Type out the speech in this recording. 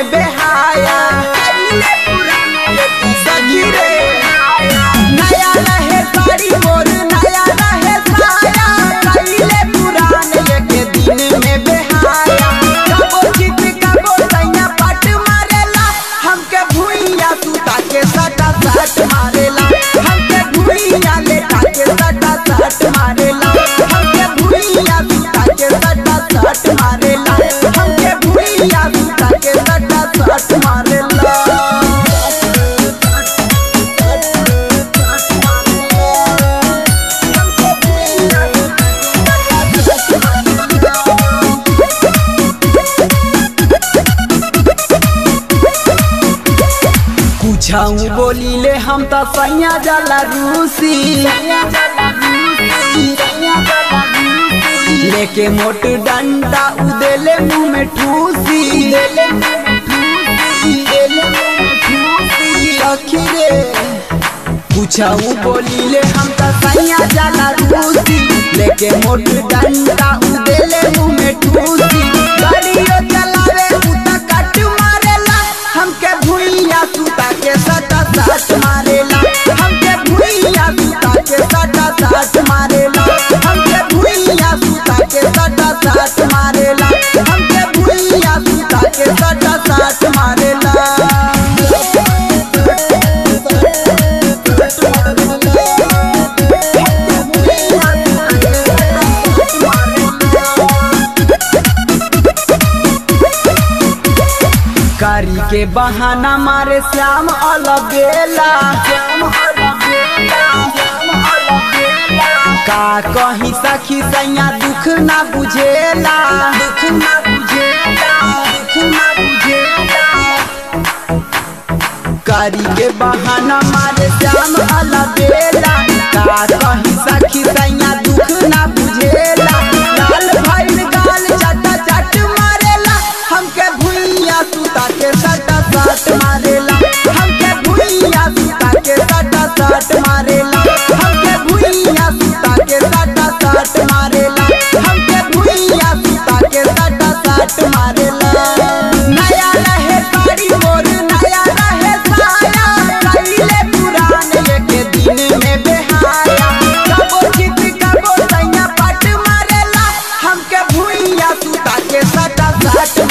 में बेहाया सखी रे नया रहे साड़ी मोर नया रहे साया कइले पुरान एक दिन में बेहाया कबो जीत कबो सैया पट मारेला हमके भुइया सुता के सटा सट मारेला हमके भुइया लेटा के सटा सट मारेला हमके भुइया सुता के सटा सट मारेला हमके भुइया सुता के सटा सट मारेला कुछाऊ बोलीले हम त सैया जाला रूसी लेके मोट डंडा उदेले मुंह में ठूसी सखी रे कुछाऊ बोलीले हम त सैया जाला रूसी लेके मोट डंडा उदेले मुंह में ठूसी गाड़ियो चलावे उ त कट मारेला हमके भुइया सुता के सटा सट मारेला हमके भुइया सुता के सटा सट मारेला हमके भुइया सुता के सटा सट मारेला हमके भुइया सुता के सटा सट मारेला कारी के बहाना मारे श्याम अलबेला का कहीं सखी सैया दुख ना बुझेला दुख ना बुझेला दुख ना बुझेला कारी के बहाना मारे श्याम अलबेला का कहीं सखी सैया दुख ना बुझेला लाल भइल गाल चटा चट मारेला हमके भुइया सुता के सटा सट मारेला हमके भुइया सुता के सटा सट मारेला हमके भुइया सुता के सटा सट मारेला हमके भुइया सुता के सटा सट मारेला नया रहे साड़ी मोर नया रहे साया कइले पुरान एक दिन में बेहाया कबो जीत कबो सैया पट मारेला हमके भुइया सुता के सटा सट